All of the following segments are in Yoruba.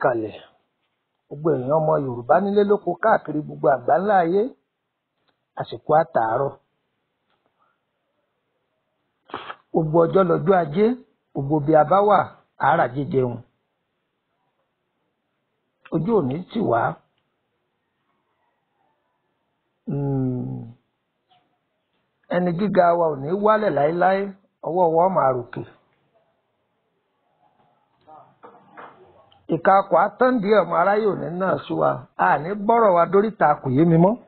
ìkàlẹ̀ gbogbo èèyàn ọmọ yorùbá nílé lóko káàkiri gbogbo àgbáńlá ayé àsìkò àtàárọ̀ gbogbo ọjọ́ lọ́jọ́ ajé gbogbo bí a bá wà àárà jíjẹun ojú òní tì wá Mm, ẹni gíga wa ò ní wálẹ̀ láéláé ọwọ́ wa máa ròkè ìka akọ àtọ́ǹdì ọmọ aráyé òní náà sí wa àní bọ́rọ̀ wa dóríta kò yé mi mọ́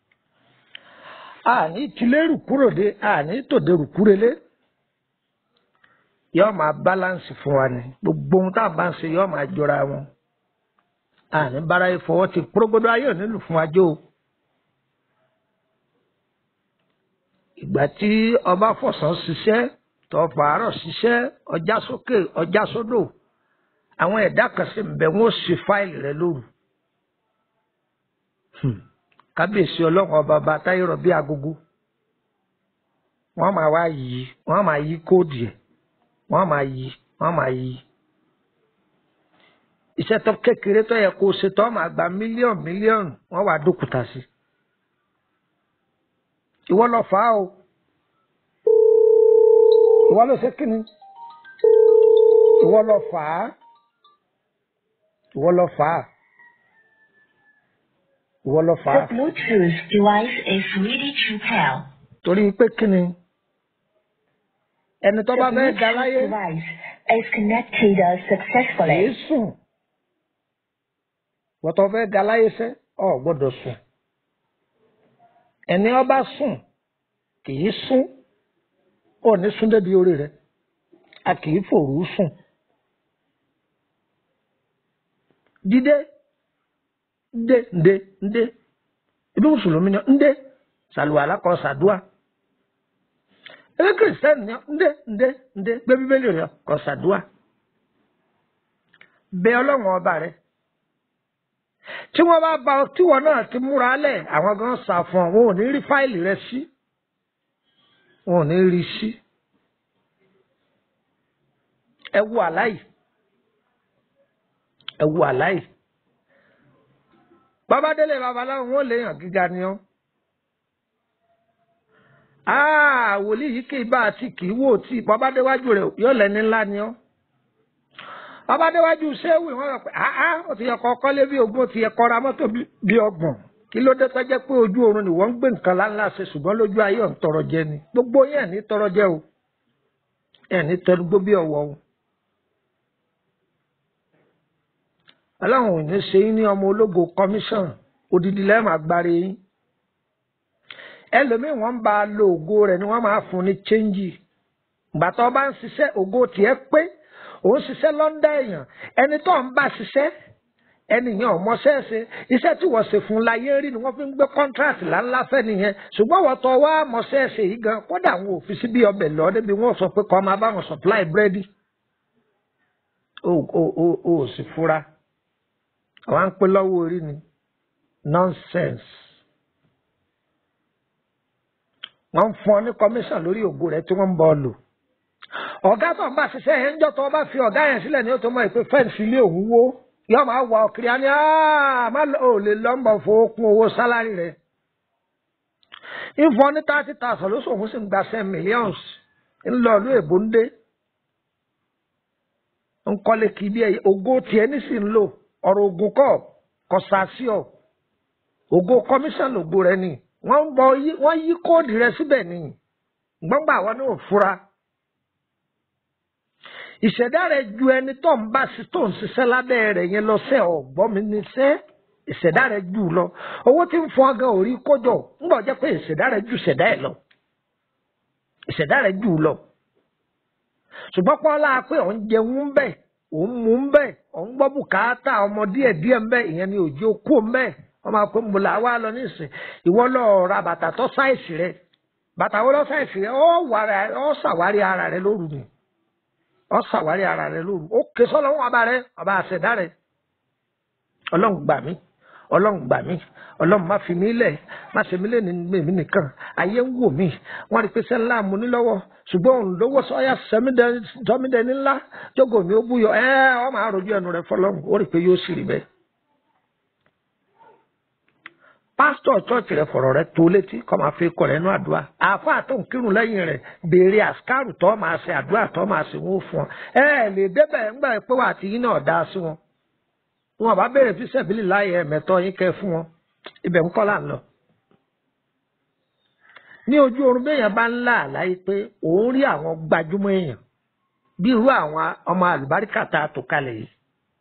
àní tìlérù kúrò dé àní tòdèrú kúrelé yóò máa báláǹsì fún wa ni gbogbo ohun tá a bá ń ṣe yóò máa jọra wọn àní báráyé fọwọ́ ti prógbódó ayé òní lù fún wa jó o. ìgbà tí ọba fọ̀sán ṣiṣẹ́ tó fàárọ̀ ṣiṣẹ́ ọjà sókè ọjà sódò àwọn ẹ̀dá kan sì ń bẹ wọ́n ṣe fáìlì rẹ lóru kábíyèsí ọlọ́run ọba ọba táyọ̀rọ̀ bíi agogo wọ́n máa wá yí wọ́n máa yí kóòdù ẹ̀ wọ́n máa yí wọ́n máa yí iṣẹ́ tó kékeré tó yẹ kó o ṣe tó máa gba mílíọ̀nù mílíọ̀nù wọ́n wá dókúta sí i ìwọ lọ fà á o ìwọ ló ṣe kíni ìwọ lọ fà á ìwọ lọ fà á ìwọ lọ fà á The Bluetooth device is ready to pair. torí pé kíni ẹni tó The bá fẹ́ ga Bluetooth láyé device is connected uh, kìí successfully. sùn wọ́n tó fẹ́ ga láyé sẹ́ ọ gbọ́dọ̀ sùn ẹni ọba sùn kìí sùn ó ní sùn débi orí rẹ̀ a kìí fòrú sùn dídé ndé ndé ndé ibi mùsùlùmí ni ndé sàlùwàlá kọ sàdúà ebi kìrìsìtẹ́nì ni ndé ndé ndé gbé bíbélì rẹ̀ kọ sàdúà bẹ ọlọ́run ọba rẹ̀ tí wọ́n bá ba tíwọ́ náà ti múra lẹ̀ àwọn gan sà fún ọ wọn ò ní rí fáìlì rẹ̀ sí wọn ò ní rí sí ẹ wo àláì ẹ wo àláì babadélé babaláwo wọn ò léèyàn gíga ni ọ aa wòlíì yìí kì í bá àti kì í wò tí babadéwájú rẹ̀ yóò lẹni ńlá ni ọ babadéwájú sẹ́wì wọ́n rọ̀ pé àá ó ti yẹ kọ́ kọ́lé bí ogún ó ti yẹ kọ́ ra mọ́tò bí- bí ọgbọ̀n kí ló dé tọ́jẹ́ pé ojú oorun ni wọ́n ń gbé nǹkan láńlá ṣe ṣùgbọ́n lójú ayé ọ̀ ń tọrọ jẹ ni gbogbo yẹn ní tọrọ jẹ o ẹ̀ ní tẹnugbó bí ọ̀wọ́ o. ọlọ́run ò ní ṣe yín ní ọmọ ológo commission odidi lẹ́ẹ̀mà agbára yín ẹlòmíì wọ́n ń bá a lo ògo rẹ̀ ni wọ́n máa fún ní chẹ́ńjì ìgbà tó bá ń ṣiṣẹ́ ògo tiẹ̀ pé òun ṣiṣẹ́ lọ́ndà èèyàn ẹni tó ń bá ṣiṣẹ́ ẹnìyàn ọmọọṣẹ́ ṣe iṣẹ́ tí wọ́n ṣe fún láyé rí ni wọ́n fi ń gbé kọ́ńtíráàtì láńlá fẹ́ nìyẹn ṣùgbọ́n wọ́n tọ́ wá mọṣẹ́ ṣe yìí gan kódà àwọn òfin sí bí ọbẹ̀ lọ débi wọ́n sọ pé kọ́ máa bá wọn supply búrẹ́dì o ò ò ò ò sì fura àwọn à ń pè lọ́wọ́ orí ni nonsense wọ́n ń fún ọ ní commission lórí ògo rẹ tí wọ́n ń bọ́ ọ lò ọ̀gá tó ń bá ṣiṣẹ́ yẹn ń jọ́ tó o bá fi ọ̀gá yẹn sílẹ̀ ní o tó mọ̀ pé fẹ́ǹsì ilé òun wó yóò máa wà ọ̀kiri á ní "Ah, má lọ- ò lè lọ́mbọ̀ fowó kún owó sálárì rẹ̀ ìfọ̀ ní thirty thousand lóṣù òun sì ń gba ten millions ńlọ ìlú èbó ń dé ń kọ́lé kì í bí ẹyẹ ògo tiẹ̀ ní sì ń lò ọ̀rọ̀ ògùn kọ́ kọ́sàsíọ̀ ògo commission ògo rẹ ni wọ́n ń bọ yí- wọ́n yí kóòdù rẹ síbẹ̀ ni gbọ́ngbà àwọn náà fura ìṣẹ̀dá rẹ̀ ju ẹni tó ń bá sí tó ń ṣiṣẹ́ lábẹ́ rẹ̀ yẹn lọ sẹ́ ọ̀gbọ́n mi ní sẹ́ ìṣẹ̀dá rẹ̀ jù lọ owó tí ń fún ọgán orí kójọ ń bọ̀ jẹ́ pé ìṣẹ̀dá rẹ̀ ju ìṣẹ̀dá ẹ̀ lọ ìṣẹ̀dá rẹ̀ jù lọ ṣùgbọ́n pọ́nlá pé òun jẹun ń bẹ̀ òun mú ń bẹ̀ òun gbọ́ bùkátà ọmọ díẹ̀ díẹ̀ ń bẹ̀ ìyẹn ni òjò kú ń bẹ̀ wọ́n máa pé mo là wá lọ nísìn ìwọ lọ ra bàtà tó sáìsì rẹ bàtà wo lọ sáìsì rẹ ọ wàrà ọ ṣàwárí ara rẹ lóru ni ọ ṣàwárí ara rẹ lóru ó ké sọ́lọ́run ọba rẹ ọba àṣẹdá rẹ ọlọ́run gbà mí ọlọ́run gbà mí ọlọ́run má fi mí lẹ̀ má ṣe mí lẹ̀ ní mímí nìkan ayé ń wò mí wọ́n rí i pé sẹ́ńlá mo ní lọ́wọ́ ṣùgbọ́n òun lówó sọ́yà sọmídẹ́ni ńlá jókòó mi ó búyọ ẹ́ ọ máa rojú ẹnu rẹ fọlọ́run ó rí i pé yóò sì rí bẹ́ẹ̀. pásítọ̀ chọ́ọ̀chì rẹ fọ̀rọ̀ rẹ tó létí kọ́ máa fi kọ̀ rẹ́nu àdúrà àáfàá tó ń kírun lẹ́yìn rẹ̀ béèrè àṣkárù tó máa ṣe àdúrà tó máa ṣe wọ́n fún ọ ẹ lè débẹ̀ ńgbà pé wà á ti yín náà dá sí wọn wọn bá béèrè fi sẹ́bílì láyé ẹ̀mẹ́tọ́ yín kẹ́ fún wọn ibẹ̀ ń kọ́ là ń lọ. ní ojú oorun béèyàn bá ń là láyé pé òun rí àwọn gbajúmọ̀ èèyàn bí irú àwọn ọmọ àlùbáríkà tá a tò kalẹ̀ yìí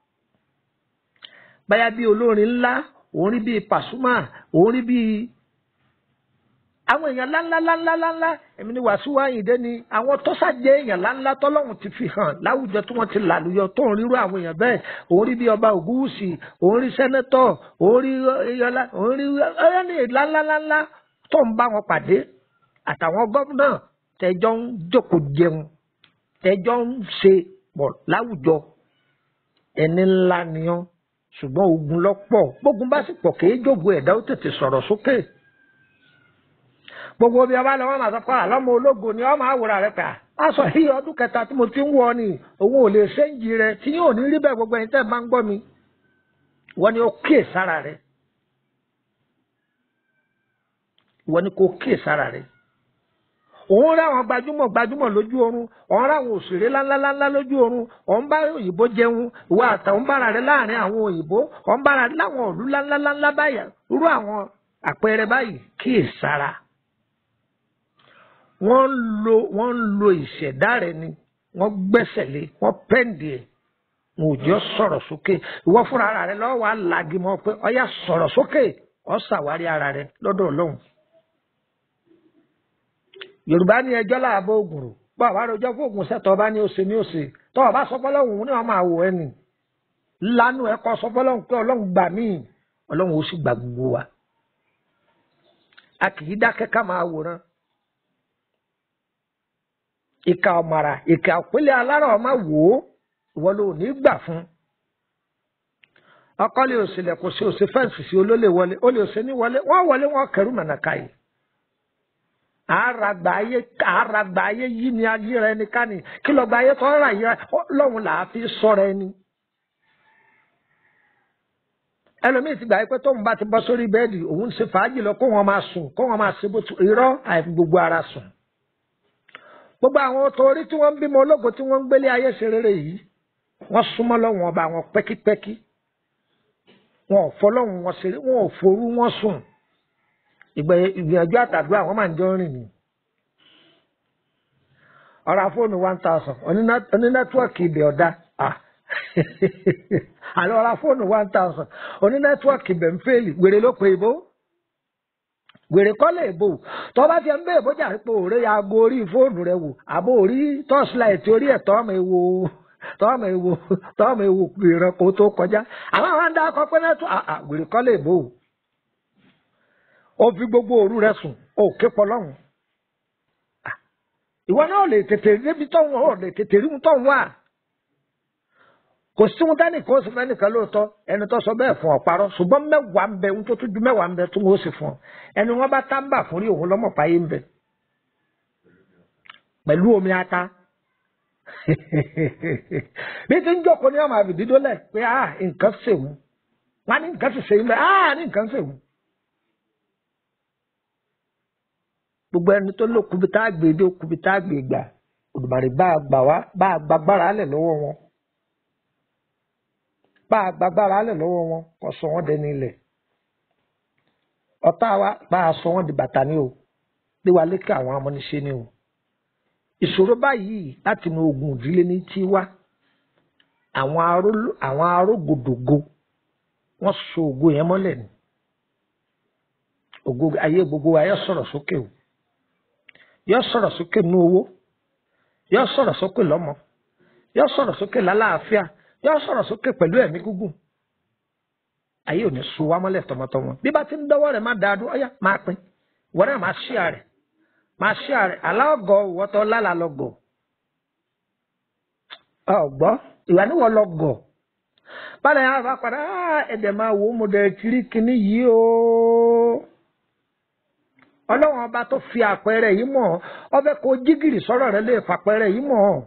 báyà bí olórin ńlá òun rí bíi Pasuma òun rí bíi àwọn èèyàn ńláńláńláńláńlá èmi ni Wàsíù Àyìndé ni àwọn tó ṣàjẹ́ èèyàn ńláńlá tọ́lọ́hún ti fi hàn láwùjọ tí wọ́n ti làlùyọ tó ń rírú àwọn èèyàn bẹ́ẹ̀ òun rí bí ọba Ògúwùsì òun rí sẹ́nẹ́tọ̀ òun rí iyọlá òun rí ẹni ńláńláńlá tó ń bá wọn pàdé àtàwọn gómìnà tẹjọ́ ń jókòó jẹun tẹjọ́ ń ṣe pọ̀ láwùjọ ẹni ńlá nìyẹn ṣùgbọ́n ogun lọ́pọ̀ gbógun bá sì pọ̀ kéé jògo ẹ̀dá ó tètè sọ̀rọ̀ sókè gbogbo bí ọba lọ wọn máa sọ pé àlọ́mọ ológo ni ọmọ àwòrán rẹ pé a sọ yí ọdún kẹta tí mo ti ń wọ ni òun ò lè ṣéǹjì rẹ tí yóò ní rí bẹ́ẹ̀ gbogbo ẹ̀yin tẹ́ ẹ máa ń gbọ́ mi wọ́n ní ó kíè sára rẹ wọ́n ní kó kíè sára rẹ òun rá àwọn gbajúmọ̀ gbajúmọ̀ lójú oorun òun rá àwọn òṣèré ńláńláńlá lójú oorun òun bá òyìnbó jẹun ìwà àtàwọn bára rẹ láàrin àwọn òyìnbó òun bára rẹ láwọn òlú ńláńláńlá báyà irú àwọn àpẹẹrẹ báyìí kíè sára wọ́n ń lo wọ́n ń lo ìṣẹ̀dá rẹ ni wọ́n gbẹ́sẹ̀ lé wọ́n pẹ́ǹdì ẹ̀ wọn ò jẹ́ sọ̀rọ̀ sókè ìwọ fúnra ara rẹ lọ́wọ́ alági mọ́ pé ọyá sọ̀rọ̀ sókè ọ ṣàwárí ara rẹ lọ́dọ̀ ọlọ́run. yorùbá ní ẹjọ́ láàbọ̀ ògùrù bọ́ àwa rojọ́ fún ògùn sẹ́tọ̀ ọba ní òsè ní òsè tọ́ ọba sọpọ́lọ́hùn ní ọmọ àwọ̀ ẹni lánàá ẹ̀kọ́ sọpọ́lọ́hùn pé ọlọ́run gbà mí ọlọ́run ó sì gbà gbogbo wa. a kì í dákẹ́ ká máa wòran ìka ọ̀màrà ìka òpínlẹ̀ alára ọmọ wò ó ìwọ ló ní gbà fún. ọkọ lè òsèlè kò sí òsè fẹ́ǹsì sí olólè wọlé ó lè òsè ní wọlé wọ́n wọlé wọ́n kẹrù mọ̀nàká yìí. àràgbà ayé àràgbà ayé yí ni ayé rẹ ní ká ní kí lọ́gbà ayé tó rà yí lọ́hùn là á fi sọ̀rọ̀ ẹni. ẹlòmíì ti gbà pé tóun bá ti bọ́ sórí bẹ́ẹ̀dì òun ṣe fàájì lọ kó wọn máa sùn kó wọn máa ṣe bó tu irọ́ àìfi gbogbo ara sùn gbogbo àwọn torí tí wọ́n ń bímọ ológo tí wọ́n ń gbélé ayé ṣe rere yìí wọ́n súnmọ́ lọ́wọ́n ọba wọn pẹ́kípẹ́kí wọn ò fọlọ́hún wọn ṣeré wọn ò forú wọn sùn ìgbìyànjú àtàdúrà wọn máa ń jọ rìn ní. ọ̀rọ̀ fóònù one thousand oní nẹ́tíwọ̀kì ibẹ̀ ọ̀dá àlọ́ ọ̀rọ̀ fóònù one thousand oní nẹ́tíwọ̀kì ibẹ̀ ń fèlì wèrè ló pe ìbò wèrè kọ́ lè bò tó bá ti ń bèèrè bójà pé òré aago orí fóònù rẹ wò àbó orí tọ́sílàìtì orí ẹ̀ tọ́mọ ewo tọ́mọ ewo tọ́mọ ewo ìran kó tó kọjá àwọn àwọn àdá akọ pé náà tó wèrè kọ́ lè bò ó fi gbogbo òru rẹ sùn ó ké pọlọ́hún ìwọ náà lè tètè débi tọ́hún ó lè tètè rí tọ́hún wà kò sí wọn dání kó o sì fẹ́ nìkan lóòótọ́ ẹni tó sọ bẹ́ẹ̀ fún ọ parọ́ ṣùgbọ́n mẹ́wàá ń bẹ ń tó tún ju mẹ́wàá ń bẹ tó ń ó sì fún ọ ẹni wọn bá tábà fún rí òun lọ́mọ̀ páyé ń bẹ pẹ̀lú omi ata bí ti ń jókòó ní ọmọ àbìdídó lẹ̀ pé ah nǹkan ṣèwù wọn ní nǹkan sì ṣe ń bẹ ah ní nǹkan ṣèwù. gbogbo ẹni tó lò kúbi tá a gbé dé kúbi tá a gbé gbà Olùmarè bá a gbà wá bá a gbàgbára lẹ̀ lọ́wọ́ wọn bá a gbàgbára lẹ̀ lọ́wọ́ wọn kò sọ wọ́n dẹni ilẹ̀ ọ̀tá wa bá a sọ wọ́n di bàtà ni o lé wa lékè àwọn amúniṣe ni o ìṣòro báyìí láti inú ogun ìdílé ní tí wá àwọn arógòdògo wọ́n so ògo yẹn mọ́lẹ̀ ni ògo ayé gbogbo wa yọ sọ̀rọ̀ sókè o yọ sọ̀rọ̀ sókè nú owó yọ sọ̀rọ̀ sókè lọ́mọ yọ sọ̀rọ̀ sókè lálàáfíà yọ sọ̀rọ̀ sókè pẹ̀lú ẹ̀mí gígùn ayé ò ní so wá mọ́lẹ̀ tọmọtọmọ bí bá ti ń dọ́wọ́ rẹ̀ má dáa dún ọ̀yá máa pín ìwọ náà máa ṣíà rẹ̀ máa ṣíà rẹ̀ aláọ̀gọ̀ ìwọ́tọ̀ lálà lọ́gọ̀ ọ̀gbọ́ ìwà níwọ̀ lọ́gọ̀ bálẹ̀ yẹn àfa padà "Ah, ẹ̀dẹ̀ máa wò ó mo dẹ̀ kiri kinní yìí o ọlọ́run ọba tó fi àpẹẹrẹ yìí mọ̀ ọ́ ọbẹ̀ kó jígìrì sọ̀rọ̀ rẹ lè fàpẹẹrẹ yìí mọ̀ ọ́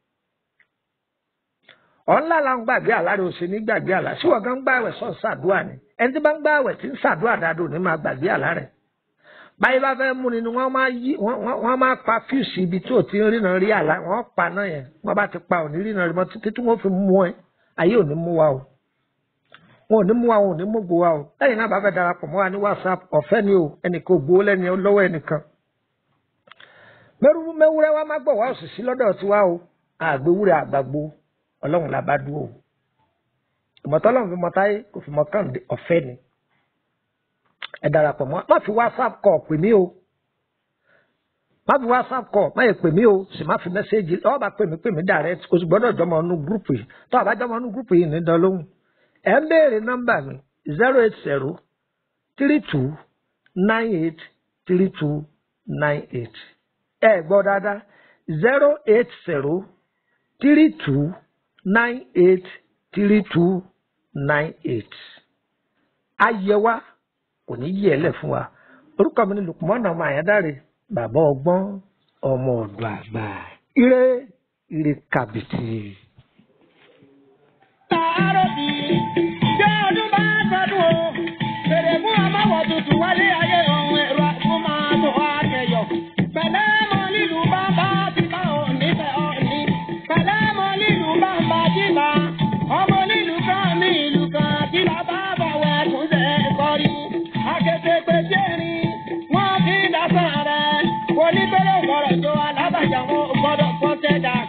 ọ̀nlá la ń gbàgbé àlá rẹ ò sì ní gbàgbé àlá sí wọ́n gan gbààwẹ̀ sọ̀ ṣàdúrà ni ẹni tí bá ń gbààwẹ̀ tí ń ṣàdúrà dáadọ́ ní máa gbàgbé àlá rẹ̀ báyìí bá fẹ́ mú ni ni wọ́n máa yí wọ́n- wọ́n wọ́n máa pa fíùsì ibi tí ò ti ń ríran rí àlá wọ́n pa náà yẹn wọ́n bá ti pa òní ríran rí mọ́ títí tí wọ́n fi mú ẹ ayé ò ní mú wa o wọn ò ní mú wa wọn ò ní mú gbó wa o lẹ́yìn náà bá fẹ́ darapọ̀ mọ́ wa ní whatsapp ọ̀fẹ́ ni o ẹnìkan ò gbowó lẹ́ni lọ́wọ́ ẹnìkan mẹ́rù mẹ́wúrẹ́ wa má gbọ̀ wá òṣìṣì lọ́dọ̀ tiwa o àgbéwúrẹ́ àgbàgbó ọlọ́run la bá dúró o ìmọ̀tọ́ ọlọ́run fi mọ́táyé kò fi mọ́ kàn ọ̀fẹ́ ni ẹ darapọ̀ mọ́ má fi whatsapp call pè mí o má fi whatsapp call má yẹ pè mí o sì má fi mẹ́sẹ́ẹ̀jì ọ̀ bá pè mí pè mí direct o sì gbọ́dọ̀ jọmọ inú gúrùpù yìí tó àbá jọmọ inú gúrùpù yìí ní dán lóhùn ẹ̀ ń béèrè nọ́mbà mi zero eight zero three two nine eight three two nine eight ẹ gbọ́ dáadáa zero eight zero three two nine eight three two nine eight ayẹwa kò ní yí ẹlẹ fún wa orúkọ mi ni lukumọ́nà ọmọ àyádáre bàbá ọgbọ́n ọmọ ọ̀dọ̀ àgbà ire ire kàbìtì. Àárọ̀ bí jẹ́ ọdún bá sọdún o. Fèrè fún ọmọwọ̀ tuntun wálé ayé ohun ẹ̀rọ àtún máa tó wá tẹ̀yọ̀. Pẹ̀lẹ́ mọ nílùú bàbá ti bá ò nífẹ̀ ọ̀ní. Pẹ̀lẹ́ mọ nílùú bàbá ti bá. Ọmọ nílùú kan ní ìlú kan tí bàbá bàwẹ̀ tún ṣe kọrí. Akété pé jẹ́rin wọ́n fi dásán rẹ̀. Oníbẹ̀rẹ̀ wọ̀rọ̀ tó alábàjá wọn ò gbọ́dọ̀ fọ́ tẹ́jà.